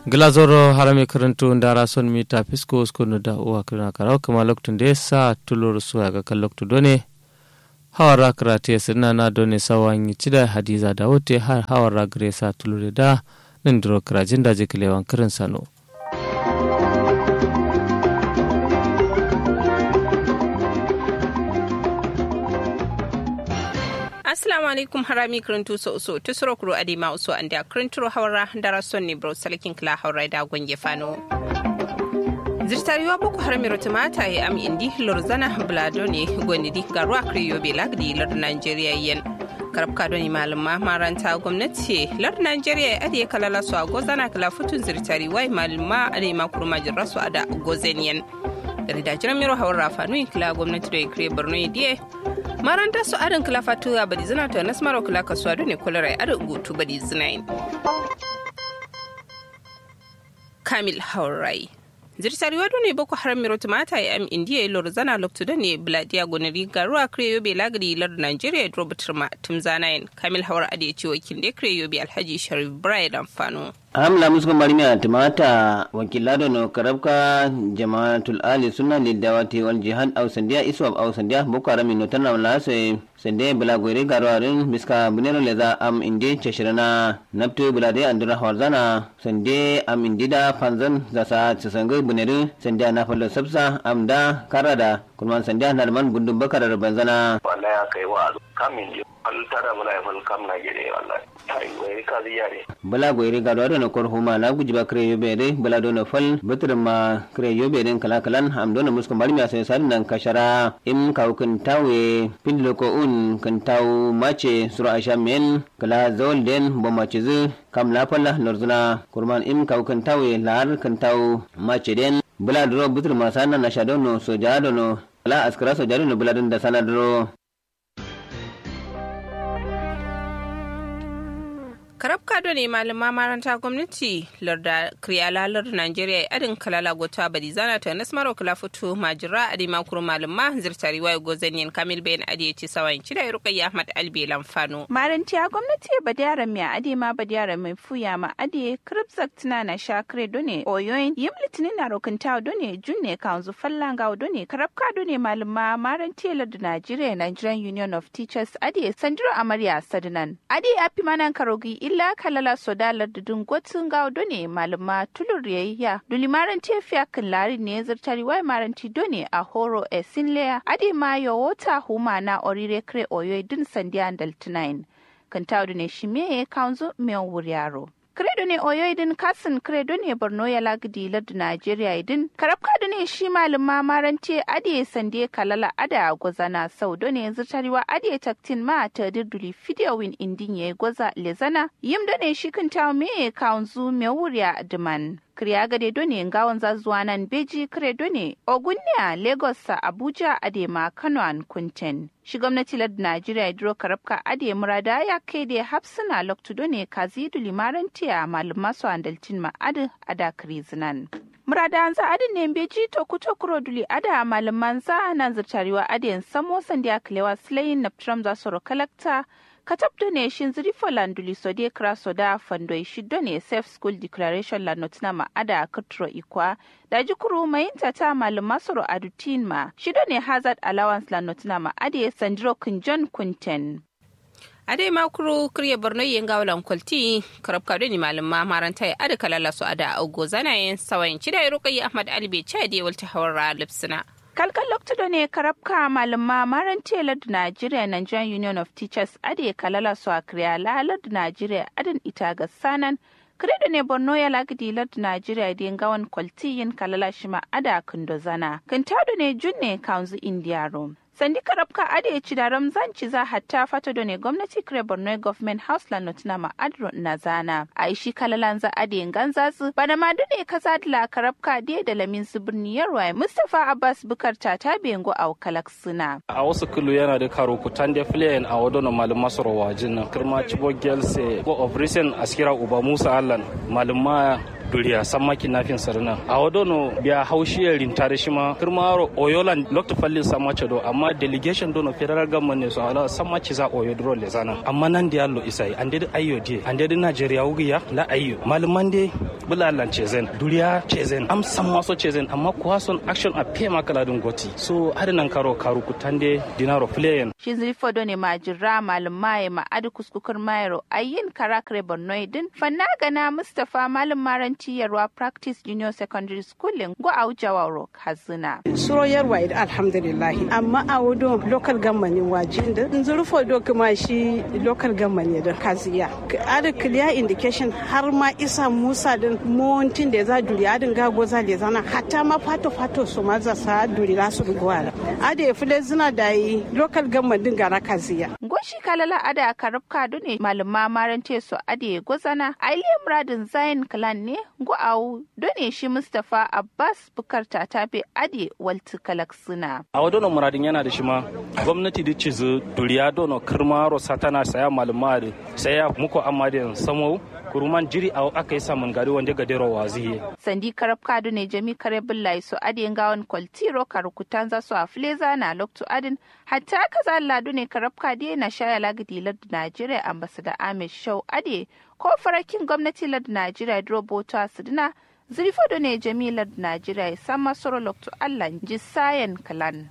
glazoro harame karantu ndara son mita fisko skunu da uwa kirna karau kuma loktun da sa tulur suwa ga kan loktu done hawara karate sirna na done sawan yi cida hadiza da wote har hawara gare sa tulur da nan duro kirajin da jikilewan kirin sano. assalamu alaikum harami kirintu so so tusuro kuro adima uso anda kirinturo hawara dara sonni bro salakin kila hawra da gonge fano zirtariwa boko haram rotumata ya am indi lorzana blado ne gonidi garuwa kriyo be lagdi lar nigeria yen karab kado ni malama maranta gwamnati lar nigeria ya ade kalala su a gozana kala futun zirtari wai malama ade makurma jirra su ada gozen yen rida jiran miro hawar fanu kila gwamnati da ya kire borno diye maranta su adin kila fatuwa badi zina ta nas maro kila kasuwa ne kulare adin gutu badi zina kamil haurai zirtari wado ne boko haram miro tumata ya am indiya ya lor zana loktu da ne bladiya gonari garuwa kreyo be lagari lar nigeria ya drobo turma tumzanayin kamil hawar adi ya ce wakil da kreyo be alhaji sharif brian amfano hamla musko marmiya timata wakilado no karabka jama'atul ali sunna lidawati wal jihad aw sandiya iswab aw sandiya boko haram no tanna wala se sende bula goire garwarin biska bunero leza am inde chashirana napto bula de andura hawzana sende am indida panzan zasa tsangai bunere sende na fallo sabsa am da karada kurman sende na man bundum bakar banzana wallahi kai wa kamin je al tara bula fal kam na gede wallahi ai wai ka ziyare bala goire garwado no kor huma la guji ba kre yobe de bala do no fal betre ma kre yobe den kala kalan am do no musko marmiya sai san nan kashara im kawkun tawe pindlo ko un kan taw mace sura asha men kala zol den bo mace zu kam la falla lorzuna kurman im kawkun tawe lar kan taw mace den bala do betre ma sana na shado no so jado no kala askara so jado no bala don da sana do karab kado ne malama maranta gwamnati larda kriyala larda nigeria adin kalala gota badi zana ta nasmaro kala fito majira adi makuru malama zirtari wayo gozanyen kamil bayan adi ya ce sawan cida ya rukayya ahmad albe lamfano marantiya gwamnati badiyara mai adi ma badiyara mai fuya ma adi kripzak tana na shakre done oyoyin yim litinin na rokinta done junne kanzu fallanga done karab kado ne malama marantiya larda nigeria nigerian union of teachers adi sandiro amarya sadinan adi api manan karogi illa kalala sodalar da dungotun gaudo ne malama tulur yayya dulimaran tefiya kan lari ne zartari wai maranti done a horo e sinleya adi ma yo wota huma na orire kre oyo din sandiya daltinain kan tawdu ne shime kanzo meon wuryaro kredo ne oyo idin kasin kredo ne borno ya lagdi lardu najeriya idin karabka da ne shi malin mamarance adiye sande kalala ada gwazana sau do ne yanzu tariwa adiye taktin ma ta dirduli fidiyowin indin ya gwaza lezana yim da ne shi kan tawo me kaunzu me wuriya diman kriya gade done ngawon zazuwa nan beji kare done ogunniya lagos sa abuja adema kano an kunten shi gwamnati lad najeriya duro karabka ade murada ya kai da hafsuna loktu done kazidu limarantiya maluma su andalcin ma adu ada krizinan murada an za adin ne beji to kuto kuro duli ada malaman za nan zirtarewa adiyan samo sandiya kilewa silayin naptram za su kalakta katab do ne shin ziri landuli sode kra soda fandoi shiddo ne safe school declaration la notina ma ada katro ikwa da jikuru mayinta ta malama soro adutin ma shiddo ne hazard allowance la notina ma ade sandro kunjon kunten ade makuru kirya borno yin gawalan kwalti karab kado ni malama maranta ya ada kalala su ada augo zanayen sawayin cida ya rukayi ahmad ali bai ce da walta hawar lipsina kalkan loktudo ne karabka malama maran telar da Nigeria Nigerian Union of Teachers ade kalala su a kriya lalar da Nigeria adin ita ga sanan kredo ne borno ya lagdi lard Nigeria da gawan kwaltiyin kalala shima ada kundo zana kantado ne junne kanzu India Rome sandi karabka ade ya ci da ramzan ci za hatta fata da ne gwamnati kire borno government house la notina ma adro na zana a ishi kalalan za ade ganza su bana ma dune kasa la karabka de da lamin su birni yarwa mustafa abbas bukar ta ta bengo a kalak suna a wasu kulu yana da karo kutan da filayen a wadono malum masoro wajin nan kirma cibo gelse go of recent askira uba musa allan malum duriya samma kidnapping sarna a wadono biya haushiyar rintare shi ma kirmaro oyolan lokta fallin samma do amma delegation dono federal government ne so ala samma ci za oyo dro le zana amma nan da yallo isai an dai ayyo die an dai Najeriya wugiya la ayyo malumman dai bulalan cezen duriya cezen am samma so cezen amma kuwa son action a pe makala dun goti so har nan karo karu kutande dinaro playen shi zilfo ne majira malum maye ma adi kuskukur mayro ayin karakre borno din fanna gana mustapha malum maranci yarwa practice junior secondary school go a wujawaro kazina suro yarwa ida alhamdulillah amma a wudo local government wajin da zurfo do kuma shi local government da kaziya ada clear indication har ma isa musa din montin da za duri adin gago za le zana hatta ma fato fato su ma za sa duri la su gwara ada ya fule zina da yi local government din gara kaziya goshi kalala ada karab kadu ne malama marante su ade gozana ailiya muradin zain clan ne go au done shi mustapha abbas bukar tabe ade walti kalaksuna a wadono muradin yana da shi ma gwamnati da cizu duriya dono kirmaro satana saya malama da saya muku amma da samo kuruman jiri a aka yi samun gari wanda ga dero waziye. Sandi karab kadu ne jami kare billahi so adin gawan kwaltiro karukutan za su a fleza na loktu adin hatta kaza ladu ne karab kadi na shaya lagidi lardu Najeriya ambasada Ahmed Shau ade ko farakin gwamnati lardu Najeriya droboto a sidina zirfo ne jami lardu Najeriya ya sama soro loktu Allah jisayen kalan.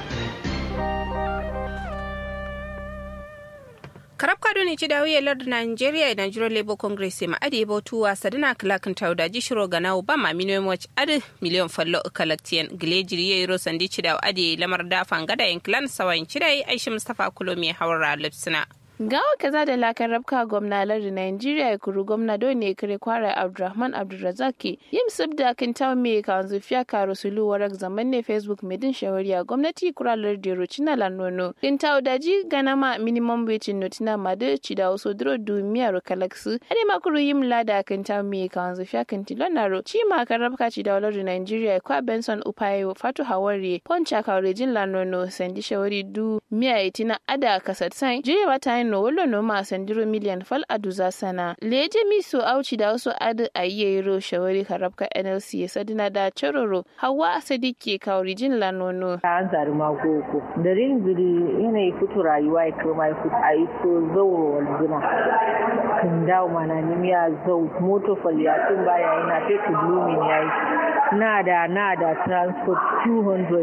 karab kado ne ci da wuya lardin Nigeria da Nigerian Labour Congress ma ade bautu wa sadina klakin tauda ji shiro ga nawo ba ma miliyan watch ade miliyan fallo kalaktiyan gilejiri yayi ro sandi ci da ade lamar da fangada yan clan sawayin ci da Aisha Mustafa Kulomi hawara lipsina gawa kaza da lakan rabka gwamna lardin Nigeria ya kuru gwamna don ne kare kwara Abdulrahman Abdulrazaki yim subda kin taw me kan zufiya karo sulu warak zaman ne Facebook medin shawariya gwamnati kura lardin Rocina Lanono kin taw daji ganama minimum wage notina made ci da waso dro du miyar kalaksu ade makuru yim lada kin taw me kan zufiya kin tilonaro ci ma kan rabka ci da lardin Nigeria kwa Benson Upayo Fatu Hawari Poncha Kaurejin Lanono sandi shawari du miya itina ada kasat sai jire mata no wolo no ma sandiro miliyan fal aduza sana leje mi so auci da wasu adu ayyero shawari karabka nlc ya sadina da chororo hawa sadiki kaurijin lanono an zari magoko da rinziri yanayi fito rayuwa ya kama ya fito a yi so zauro walzina kan dawo mana nimiya zau moto falyatin baya yana fetu blooming ya yi na da na da transport 200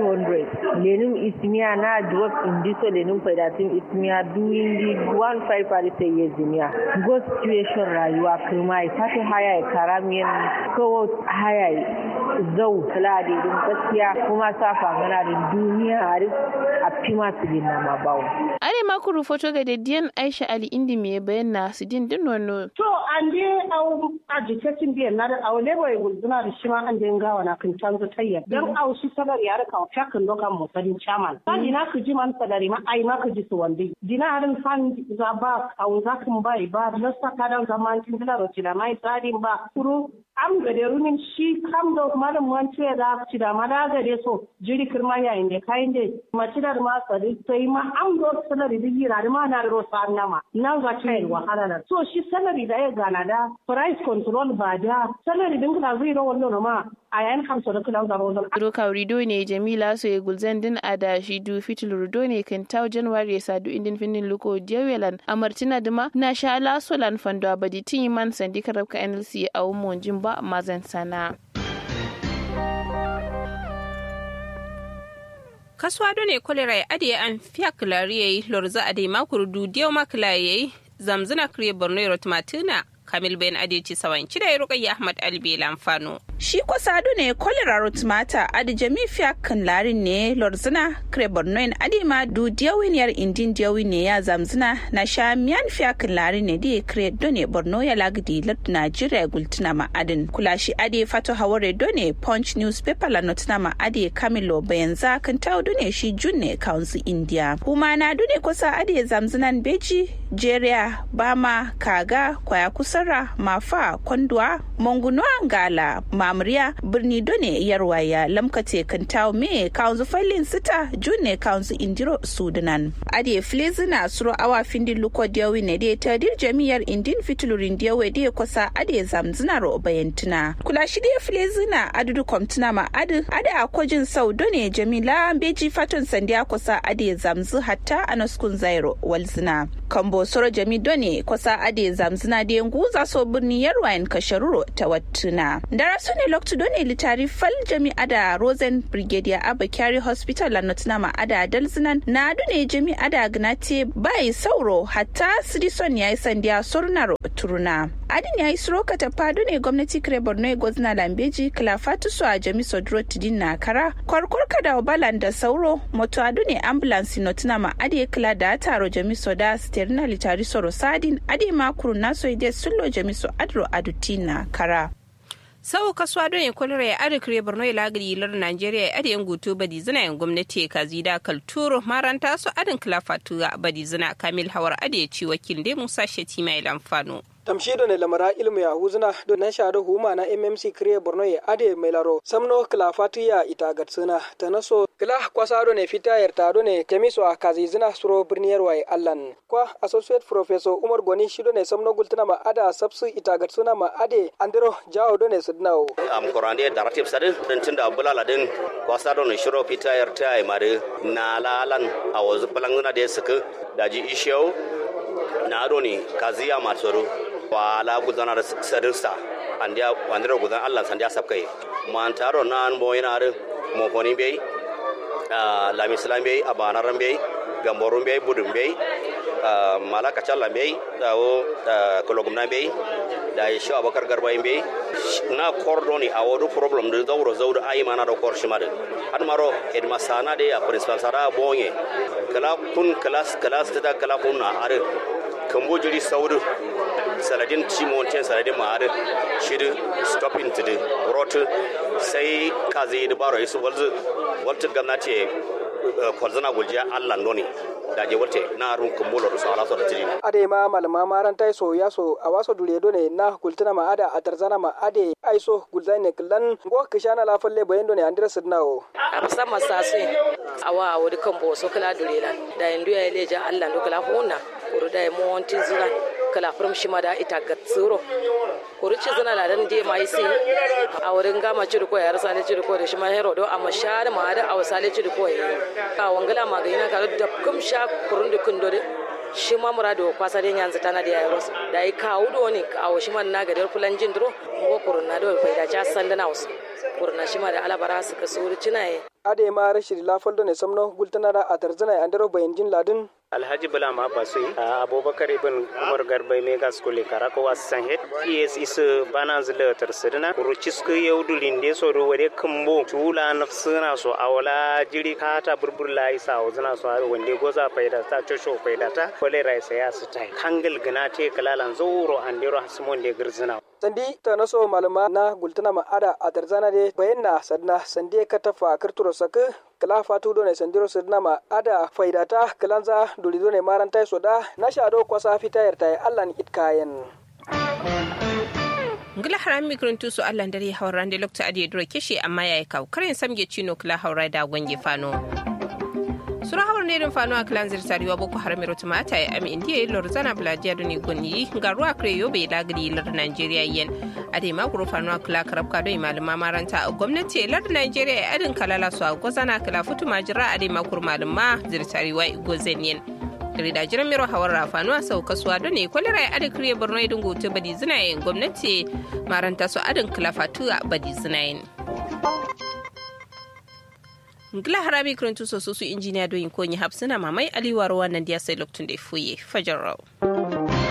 300 lenin ismiya na drop indiso lenin faidatin ismiya doing the one five party ya zimiya go situation rayuwa kuma ya fata haya ya karamiyan kawo haya zau kala da irin gaskiya kuma sa fangana da duniya a a fi masu gina ma bawo. are makuru foto ga dediyan aisha ali indi me bayan na su din din wano. to an je au agitatin biyan na da au lebo ya gulzuna da shi ma an je gawa na kan canza tayyar dan au shi salar ya rika fakin lokan motsarin chairman sani na ku ji man sadari ma ai ma ku ji su wande dina harin fan za ba au za kan bai ba na saka da zaman tin da roti da mai tsarin ba kuro am gade rumin shi kam da malam wance da ci da mada gade so jiri kirma yayin da kayan da mace da ma tsari sai ma am do salari da gira da ma na da rosa nama nan ga kai wahala na so shi salari da ya gana da price control ba da salari din da zai ro wannan ma a yayin kamsa da kula da rozon Roka rido ne Jamila so ya gulzan din a da shi du fitil rido ne kan taw January ya sadu indin finin luko Jewelan amartina dima na sha la solan fando abadi tin man sandi karabka NLC a umon jimba mazan sana. kasuwa ne kolera ya adiye an fiya kilari yayi lorza ade makuru du diyo makila yayi zamzina kriye borno yaro tumatina kamil bayan adeci sawan cida ya rukayya ahmad albi lamfano shi ko sadu ne kolera rotmata adi jami fiya kan larin ne lorzina kre bornoin adi ma du diyawin yar indin diyawin ne ya zamzina na sha miyan fiya kan larin ne di kre done borno ya lagdi lord nigeria gultina ma adin kula shi adi fato haware done punch newspaper la notina ma adi kamilo bayan za kan tawo done shi junne council india kuma na dune kusa adi zamzinan beji jeria bama kaga kwaya kusara mafa kwandwa mangunwa ngala mamriya birni done yarwaya lamkate kantaw me kaunzu failin sita june kaunzu indiro sudanan ade flezina suro awa findin luko diyawi ne de tadir jami'ar indin fitulurin diyawe de kwasa ade zamzina ro bayantuna kula shi de flezina adudu komtuna ma adu ade akwajin sau done jamila beji faton sandiya kwasa ade zamzu hatta anaskun zairo walzina kambo soro jami done kwasa ade zamzina de nguza so birni yarwayan kasharuro ta wattuna dara su ne loktu done litari fal jami ada rosen brigadier abba kyari hospital la notuna ma ada dalzinan na dune jami ada gnate bai sauro hatta sidison yayi sandiya sornaro turuna adin yayi suro katafa dune gwamnati kire borno gozna lambeji klafatu su a jami sodro tidin na kara kwarkwar kada balan da sauro moto adune ambulance notuna ma ade kila da taro jami soda sterna litari soro sadin ade makuru naso ide sullo jami so adro adutina kara sau kasuwa don ya kwalra ya ada kire borno ya lagari lar nigeria ya ada yan gutu badi zina yan gwamnati ka zida kalturo maranta su adin kilafatu badi zina kamil hawar ada ya ci wakil dai musa shetima ya lamfano tamshido ne lamara ilmu ya huzuna do nan shado huma na mmc kriye borno ya ade melaro samno kla fatiya ita gatsuna tanaso kla kwasado ne fita yarta ne kemiso a kazizina suro birniyar waye allan kwa associate professor umar goni shido ne samno gultuna ma ada sabsu ita gatsuna ma ade andiro jawo do ne sudnawo am korande daratif sadin din tunda bulala din kwasado ne shiro fita yarta ai mare na lalan a wazu balanguna da suka daji ishiyo na ado ne kaziya matsoro wala gudana da sadirsa andiya wandira gudan Allah sandiya sabkai man taro nan mo yana da mo foni bai la mislam bai abanaran bai gamborun bai budun bai malaka challa bai dawo kologumna bai da shi abakar garba bai na kordoni a wadu problem da zauro zauro ayi mana da kor shi madin har maro headmaster de a principal sara bonye kala kun class class ta kala kun na are kambo jiri saudu saladin cimonten saladin ma'adin shirin stopping to the rot sai kazi da baro isu walzu waltu gwamnati kwalzana guljiya allah noni da je wate na run kumbulo da sala da tiri ade ma malama maran tai so ya so a waso dure do ne na gultuna ma ada a tarzana ma ade aiso gulzai ne klan go kishana la falle bayan do ne andira sidnawo absa masasi awa awodi kambo so kala dure lan da indu ya leja allah do kala hona kuru da mo wantin zulan kala furum shima da ita gatsuro kuru ci zana la dan de mai si a wurin gama ci ko ya rasa ne ci ko da shi ma hero do amma shar ma da a wasale ci ko ya ka wangala ma ga ina ka da kum sha kurun da kun dore shi ma murado kwasa den yanzu tana da yaro da yi kawo do ne kawo shi man na ga dar fulan jin duro ko kurun na do faida ja sandana wasu kurna shi ma da alabara suka suri cinaye ade ma rashid lafaldo ne samno gultanara a tarzana andaro bayan jin ladin alhaji bala ma basui abubakar ibn umar garbai mega school kara ko wasan het yes is bana zila tarsidina rucis ku yaudu linde so do wade kumbo tula nafsina so awala jiri kata burbur la isa wazina so har wande goza faida ta chosho faida ta kole rai sai ya sitai kangal gana te kalalan zoro andero hasmon de girzina sandi ta naso malama na gultana ma ada a tarzana de bayanna sadna sande ka tafa kirturo saka kala fatu do ne sandiro sadna ma ada faidata kalanza duli do ne maranta soda na shado kwasa fita yarta Allah ni itkayen ngila haram mikron tusu Allah dare hauran da lokta ade duro kishi amma yayi kaw karen samge chino kala haura da gwange fano sura hawar ne din fano a kilan zirtariwa boko haram ro tumata ya ami indiya lor zana bladia do ni gonni ga ruwa kre yo be lagri lar Nigeria yen ade ma guru fano a kila karabka do malama maranta a gwamnati lar Nigeria ya adin kalala su a gozana kila futu majira ade ma kur malama zirtariwa igozen yen da jiran miro hawar rafanu a sau kasuwa don ne kwalira ya adin kiriya borno idin gote badi zinayen gwamnati maranta su adin kilafatu a badi zinayen ngila harami kirintu soso su injiniya doyin konyi hapsina mamai aliwar wannan diya sai loktun da fuye fajar rau